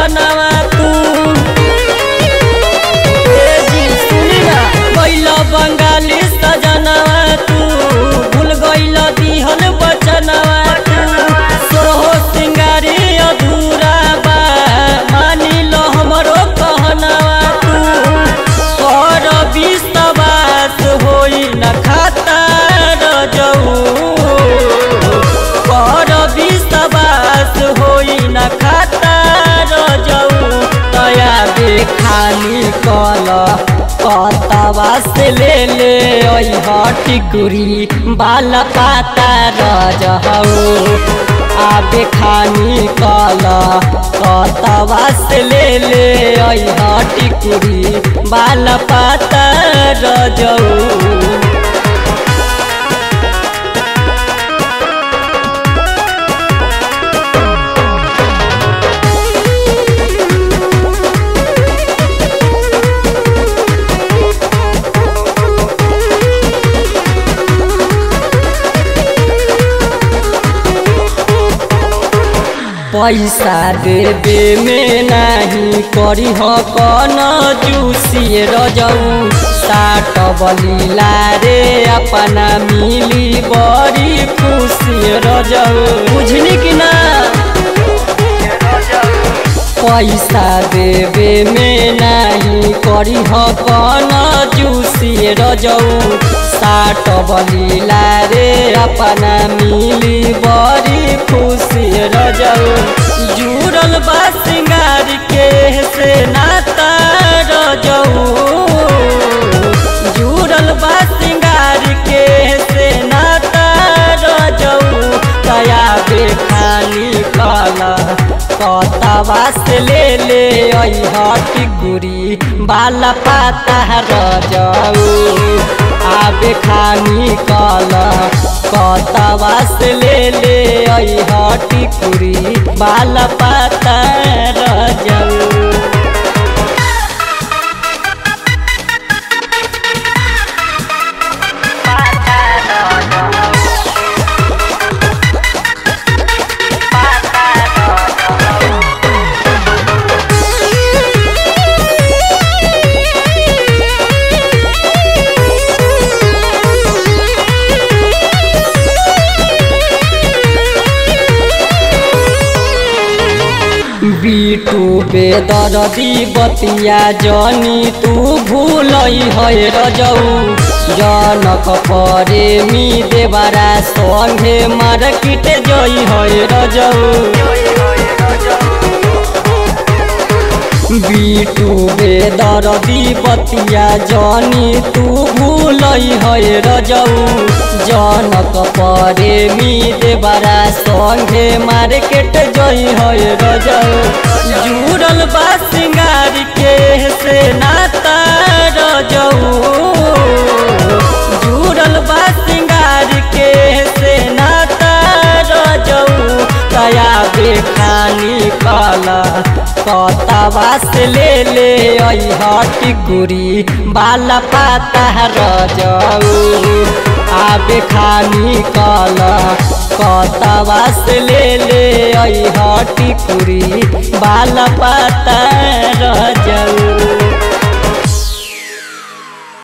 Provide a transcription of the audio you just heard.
सपनावा तू ए जी सुनी ना गइल बंगाली सजनावा तू भूल गइल दिहल बचनावा तू सोहो सिंगारी अधूरा बा मानी लो हमरो कहनावा तू कर विश्वास होई न खाता रजऊ कर विश्वास होई न खाता रजऊ तया बेखानी कल कतवा से ले ले टिकुरी बाल पाता रजऊ आबे खानी कल कतवा से ले ले टिकुरी बाल पाता रजऊ पैसा देवे में नहीं करी हो कन जूसी रजऊ साट बलीला रे अपना मिली बड़ी खुशी रजऊ बुझनी कि ना पैसा देवे में नहीं करी हो कन जूसी रजऊ साट बलीला रे अपना मिली बड़ी खुशी रजऊ जुड़ल बा सिंगार के से नाता रजऊ जुड़ल बा सिंगार के से नाता रजऊ तया बेखानी कला कतवा से ले ले टिकुरी बाल पाता रजऊ आबे खानी कल कतवा से ले ले टिकुरी बाल पाता रजऊ बीटू बेदरदी बतिया जनी तू भूलई है रजऊ जनक परे मी देवरा संगे मार्केट जई है रजऊ बीटू बेदरदी बतिया जनी तू भूलई है रजऊ जनक परे मी देवरा संगे मार्केट जई है रजऊ जुड़ल बा सिंगार के से नाता रजऊ जुड़ल बा सिंगार के से नाता रजऊ तया बेखानी कला कतवा से ले ले टिकुरी बाल पाता रजऊ आबे खानी कल कतवा से ले ले टिकुरी बाल पाता रजऊ